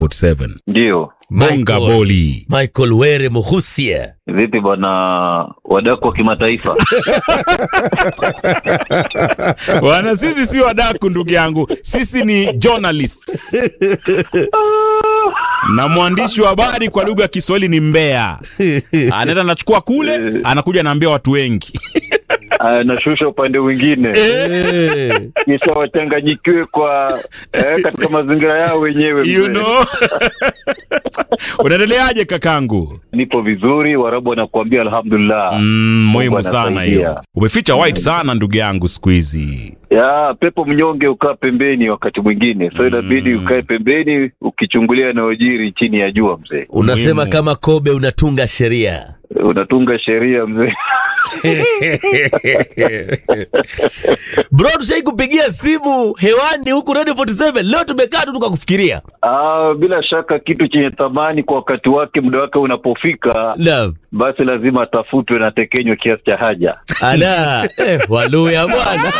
47 Ndio. bonga Michael. boli Michael Were Muhusia. Vipi bwana wadaku wa kimataifa? bwana sisi si wadaku ndugu yangu sisi ni journalists na mwandishi wa habari kwa lugha ya kiswahili ni mbea anaenda anachukua kule anakuja anaambia watu wengi Anashusha upande mwingine Eh. kisha wachanganyikiwe kwa eh, katika mazingira yao wenyewe. you mzee. know unaendeleaje kakangu Nipo vizuri, Warabu wanakuambia alhamdulillah. mm, muhimu Mungu sana anasaidia. hiyo umeficha white sana ndugu yangu siku hizi Ya pepo mnyonge ukaa pembeni wakati mwingine, so inabidi ukae pembeni ukichungulia yanayojiri chini ya jua mzee. Unasema Muhimu. kama Kobe unatunga sheria. Unatunga sheria mzee. Bro, tushai kupigia simu hewani huku Radio 47. Leo tumekaa tu tukakufikiria. Ah, bila shaka kitu chenye thamani kwa wakati wake, muda wake unapofika, Naam. basi lazima atafutwe na tekenywe kiasi cha haja. Ala, eh, Waluya bwana.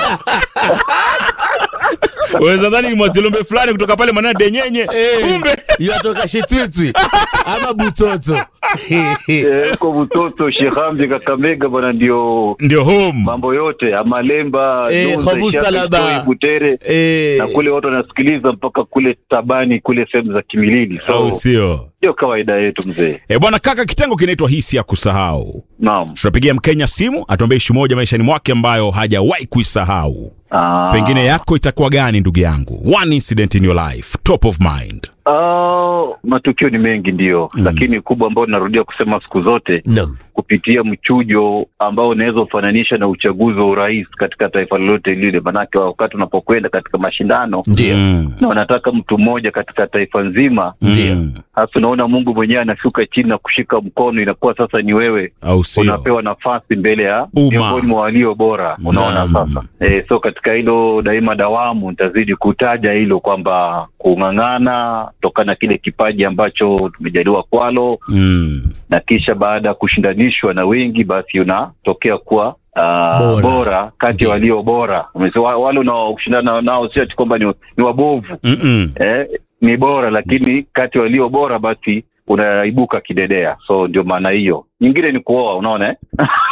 waweza dhani ni mwazilombe fulani kutoka pale manana denyenye Eh, kumbe Yatoka Shitwitwi ama Butoto. Eh, Huko Butoto, Shehambi, Kakamega bwana, ndio ndio home mambo yote Amalemba, Eh, Nunza, Khabusa Ishaka, Laba. Kitoi, Butere Eh, na kule watu wanasikiliza mpaka kule Tabani, kule sehemu za Kimilili, au so sio ndio kawaida yetu mzee. e bwana kaka kitengo kinaitwa hisi ya kusahau Naam. tunapigia mkenya simu atuambie ishu moja maishani mwake ambayo hajawahi kuisahau Ah, pengine yako itakuwa gani ndugu yangu one incident in your life top of mind ah, matukio ni mengi ndio, lakini kubwa ambayo narudia kusema siku zote Naam. kupitia mchujo ambao unaweza ufananisha na uchaguzi wa urais katika taifa lolote lile, manake wakati unapokwenda katika mashindano Ndio. Mm. na wanataka mtu mmoja katika taifa nzima, Ndio. Mm. hasa unaona Mungu mwenyewe anashuka chini na kushika mkono, inakuwa sasa ni wewe au sio unapewa nafasi mbele ya Umma. miongoni mwa walio bora. Unaona Naam. sasa e, so katika hilo daima dawamu nitazidi kutaja hilo kwamba kung'ang'ana kutokana na kile kipaji ambacho tumejaliwa kwalo, Mm. na kisha baada ya kushindanishwa na wengi, basi unatokea kuwa Uh, Bora. bora, kati ya walio bora Umesema wa- wale unaoshindana nao sio ati kwamba ni, ni wabovu Mm-mm. eh, ni bora lakini kati ya walio bora basi unaibuka kidedea so ndio maana hiyo nyingine ni kuoa unaona eh?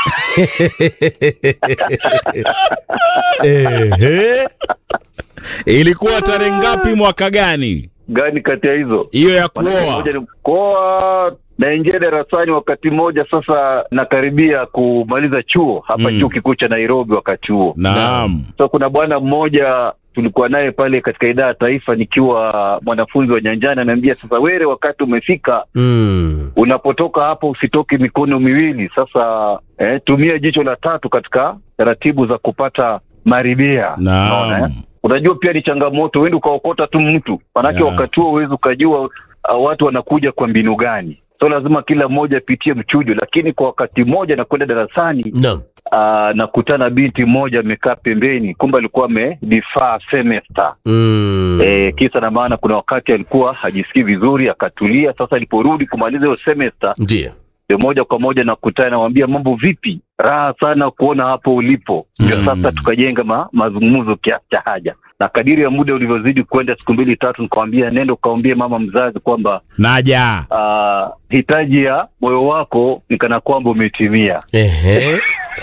Ehe. ilikuwa tarehe ngapi mwaka gani gani kati ya hizo hiyo ya Manake kuoa moja ni kuoa naingia darasani wakati mmoja sasa nakaribia kumaliza chuo hapa Mm. chuo kikuu cha nairobi wakati huo naam so kuna bwana mmoja tulikuwa naye pale katika idara ya taifa nikiwa mwanafunzi wa nyanjani anaambia sasa were wakati umefika Mm. unapotoka hapo usitoke mikono miwili sasa eh, tumia jicho la tatu katika taratibu za kupata maribia Unaona, eh? naam unajua pia ni changamoto uende ukaokota tu mtu manake Yeah. wakati huo huwezi ukajua uh, watu wanakuja kwa mbinu gani so lazima kila mmoja apitie mchujo lakini kwa wakati mmoja nakwenda darasani Naam. uh, nakutana binti mmoja amekaa pembeni kumbe alikuwa amedifaa semester Mm. Eh, kisa na maana kuna wakati alikuwa hajisikii vizuri akatulia sasa aliporudi kumaliza hiyo semester Ndio. ndio moja kwa moja nakutana nawambia mambo vipi raha sana kuona hapo ulipo ndio Mm. sasa tukajenga ma, mazungumzo kiasi cha haja na kadiri ya muda ulivyozidi kwenda siku mbili tatu nikawambia nenda ukaambie mama mzazi kwamba naja uh, hitaji ya moyo wako ni kana kwamba umetimia Ehe.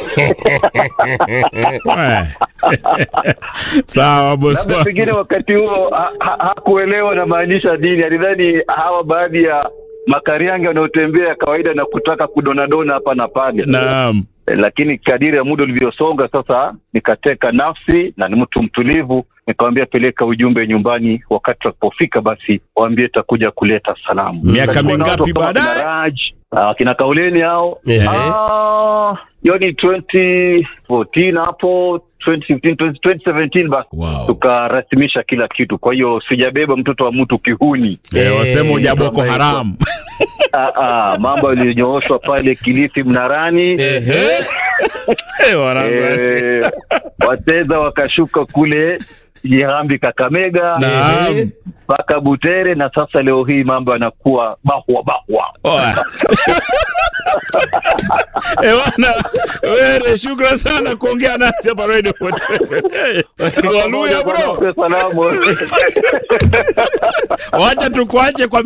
Eh. sawa bosi labda pengine wangu. wakati huo ha- ha- hakuelewa namaanisha nini alidhani hawa baadhi ya makariange wanaotembea kawaida na kutaka kudonadona hapa na pale naam Eh, lakini kadiri ya muda ulivyosonga sasa nikateka nafsi na ni mtu mtulivu nikawambia peleka ujumbe nyumbani wakati wakipofika basi waambie takuja kuleta salamu Miaka Kulikuwa na mingapi watu kama baadaye? kina Raj, ah, kina kauleni hao Ehe. Ah, hiyo ni 2014 hapo 2015 20- 2017 basi Wow. tukarasimisha kila kitu kwa hiyo sijabeba mtoto wa mtu kihuni Eh, wasema uja Eh, boko kama haram ah, ah, mambo yaliyonyooshwa pale kilifi mnarani Ehe. Eh, wanangu. eh, wateza wakashuka kule Jirambi Kakamega Naam. mpaka Butere, na sasa leo hii mambo yanakuwa bahwa bahwa. Oa. Ewana, were shukran sana kuongea nasi hapa Radio 47. Waluya bro, Salamu. wacha tukuache kwa